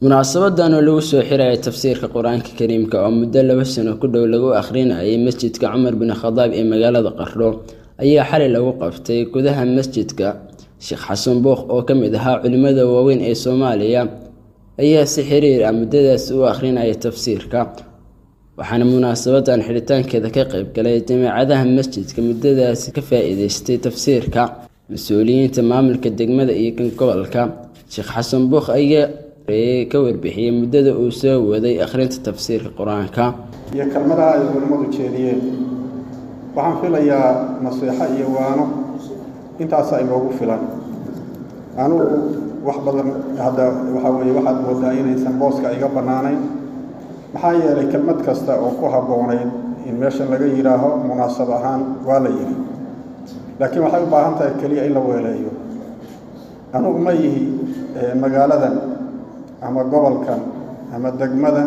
munaasabadan oo lagu soo xiraya tafsiirka qur-aanka kariimka oo muddo laba sano ku dhow lagu akhrinayay masjidka cumar bin khadaab ee magaalada qardho ayaa xalay lagu qabtay gudaha masjidka sheekh xasan bookh oo ka mid ahaa culimmada waaweyn ee soomaaliya ayaa si xiriir ah muddadaas u akhrinaya tafsiirka waxaana munaasabadan xidhitaankeeda ka qaybgalay jamaacadaha masjidka muddadaasi ka faa-iideystay tafsiirka mas-uuliyiinta maamulka degmada iyo kan gobolka sheekh xasan bookh ayaa ka warbixiyey muddada uu soo waday akhrinta tafsiirka qur-aanka iyo kelmadaha ay culimmadu jeediyeen waxaan filayaa nasiixo iyo waano intaasa inoogu filan anugu wax badan hadda waxaa weeye waxaad moodaa inaysan booska iga bannaanayn maxaa yeelay kelmad kasta oo ku habboonayd in meeshan laga yidhaaho munaasab ahaan waa la yidhi laakiin waxay u baahan tahay keliya in la weeleeyo anugu ma yihi magaaladan ama gobolkan ama degmadan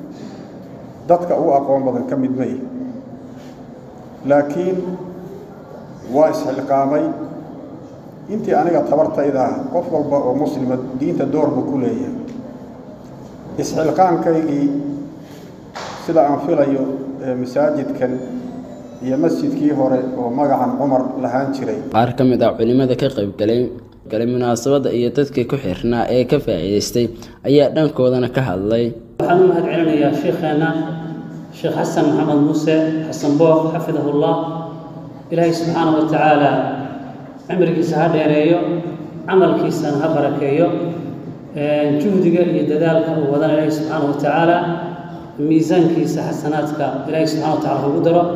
dadka u aqoon badan ka mid ma yihi laakiin waa isxilqaamay intii aniga tabartayda ah qof walba oo muslima diinta doorbu ku leeyahay isxilqaankaygii sida aan filayo masaajidkan iyo masjidkii hore oo magacan cumar lahaan jiray qaar ka mid ah culimmada ka qaybgalay galay munaasabadda iyo dadkii ku xirnaa ee ka faa'iidaystay ayaa dhankoodana ka hadlay waxaan u mahad celinayaa sheekheenna sheekh xasan maxamed muuse xasan bookh xafidahullah ilaahay subxaana wa tacaala cimrigiisa ha dheereeyo camalkiisana ha barakeeyo juhdiga iyo dadaalka uu wadana ilaahay subxaana wa tacaala miisaankiisa xasanaadka ilaahay subxana wa tacala ugu daro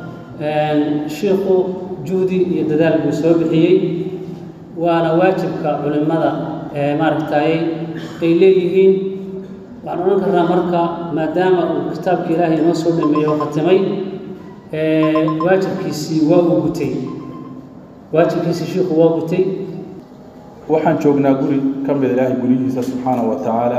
shiikhu juhdi iyo dadaal buu soo bixiyey waana waajibka culimmada maaragtay ay leeyihiin waxaan odhan karnaa marka maadaama uu kitaabka ilaahay inoo soo dhameeyey oo khatimay waajibkiisii waa uu gutay waajibkiisii shiikhu waa gutay waxaan joognaa guri ka mid ilaahay guryihiisa subxaana wa tacaala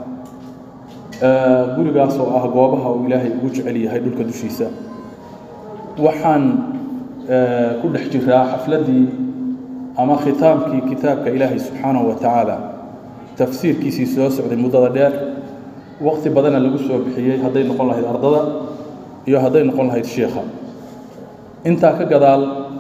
gurigaas oo ah goobaha uu ilaahay ugu jecel yahay dhulka dushiisa waxaan ku dhex jiraa xafladdii ama khitaamkii kitaabka ilaahay subxaanahu wa tacaala tafsiirkiisii soo socday muddada dheer waqti badana lagu soo bixiyey hadday noqon lahayd ardada iyo hadday noqon lahayd shiikha intaa ka gadaal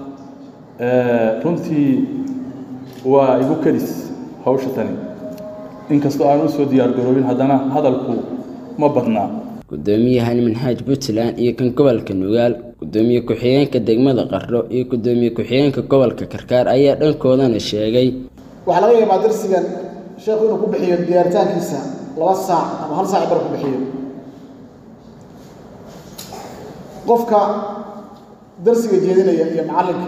runtii waa igu kedis hawsha tani inkastoo aan u soo diyaargaroobin haddana hadalku ma badnaa gudoomiyahan manhaaj puntland iyo kan gobolka nugaal gudoomiye ku-xigeenka degmada qardho iyo gudoomiye ku-xigeenka gobolka karkaar ayaa dhankoodana sheegay waxaa laga yaabaa darsigan sheekhu inuu ku bixiyo diyaaritaankiisa laba saac ama hal saac bar ku bixiyo qofka darsiga jeedinaya iyo macallinka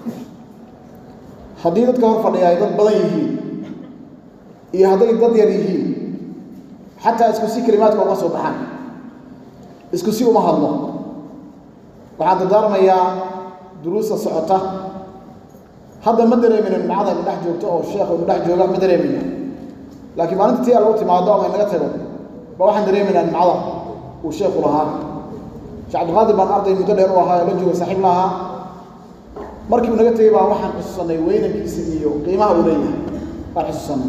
haddii dadka hor fadhiya ay dad badan yihiin iyo hadday dad yar yihiin xataa isku si kelimaadka uma soo baxaan isku si uma hadlo waxaan dardaarmayaa duruusta socota hadda ma dareemina nimcada ina dhex joogto oo sheekhu ina dhex jooga ma dareemina laakiin maalinta tii lagu timaado ama inaga tago ba waxaan dareemaynaa nimcada uu sheekhu lahaa sheekh cabdilqaadir baan arday muddo dheer u ahaa oo la jooga saaxiib lahaa markii uu naga tegey baa waxaan xusuusanay weynankiisa iyo qiimaha uu leeyahay baan xusuusanay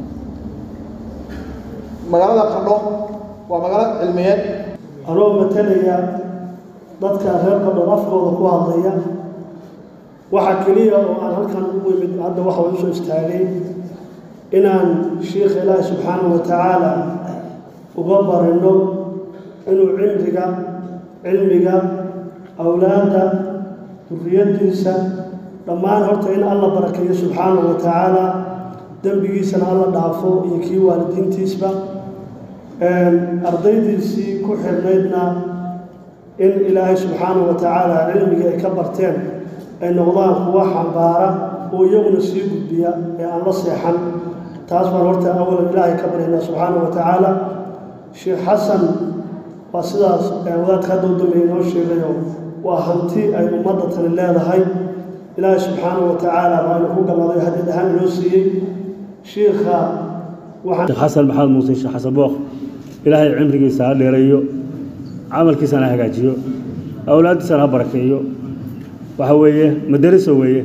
magaalada qardho waa magaalo cilmiyeed anoo matalaya dadka reer qardho afkooda ku hadlaya waxaa keliya oo aan halkan u imid hadda waxa u soo istaagay inaan sheikha ilaahi subxaanahu wa tacaala uga barino inuu cimriga cilmiga awlaadda duriyaddiisa dhammaan horta in alla barakeeyo subxaanahu wa tacaala dembigiisana alla dhaafo iyo kii waalidiintiisba ardaydiisii ku xirnaydna in ilaahay subxaanahu wa tacaala cilmigii ay ka barteen ay noqdaan kuwa xambaara oo iyaguna sii gudbiya ee aan la seexan taas baan horta awalan ilaahay ka baryaynaa subxaanahu wa tacaala sheekh xasan waa sidaas wadaadka hadda u dambeeya inoo sheegayo waa hanti ay ummadda tani leedahay ilaahay subxaanahu wa tacaala baa inu ku galladay hadid ahaan inoo siiyey shiikha sheekh xasan maxamed muuse sheekh xasan bookh ilaahay cimrigiisa ha dheereeyo camalkiisana ha hagaajiyo awlaaddiisana ha barakeeyo waxa weeye madariso weeye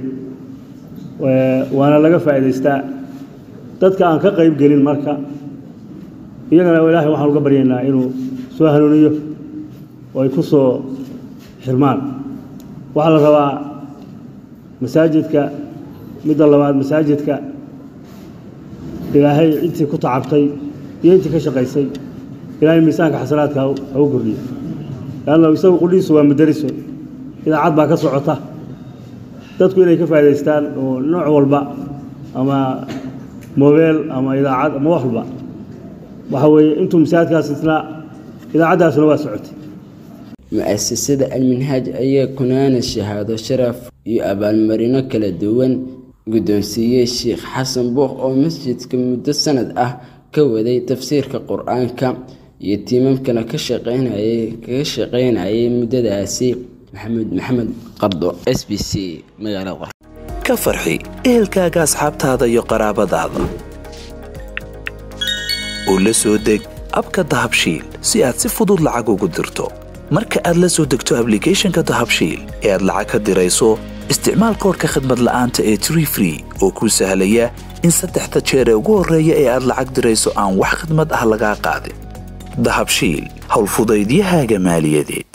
waana laga faa'iidaystaa dadka aan ka qayb gelin marka iyagana ilaahay waxaan uga baryaynaa inuu soo hanuuniyo oo ay ku soo xirmaan waxaa la rabaa masaajidka midda labaad masaajidka ilaahay intii ku tacabtay iyo intii ka shaqaysay ilaahay miisaanka xasanaadka ha u kordhiyo leanna isagu qudhiisu waa madariso idaacad baa ka socota dadku inay ka faa'idaystaan oo nooc walba ama mobeel ama idaacad ama wax walba waxa weeye intuu masaajidkaas isnaa idaacaddaasuna waa socotay mu-asasada alminhaaj ayaa kunaana shahaado sharaf iyo abaalmarino kala duwan guddoonsiiyey sheekh xasan buuq oo masjidka muddo sanad ah ka waday tafsiirka qur-aanka iyo tiimamkana ka shaqeynayay kaga shaqeynayay muddadaasi maxamed maxamed qardo s b c magaalada qor ka farxi ehelkaaga asxaabtaada iyo qaraabadaada oo la soo deg abka dahabshiil si aad si fudud lacag ugu dirto marka aad la soo degto ablicathonka dahabshiil ee aad lacag ka dirayso isticmaal koorka khadmad la'aanta ee tree free oo kuu sahlaya in saddexda jeer ee ugu horreeya ee aad lacag dirayso aan wax khidmad ah lagaa qaadin dahabshiil howlfudaydiyahaaga maaliyadeed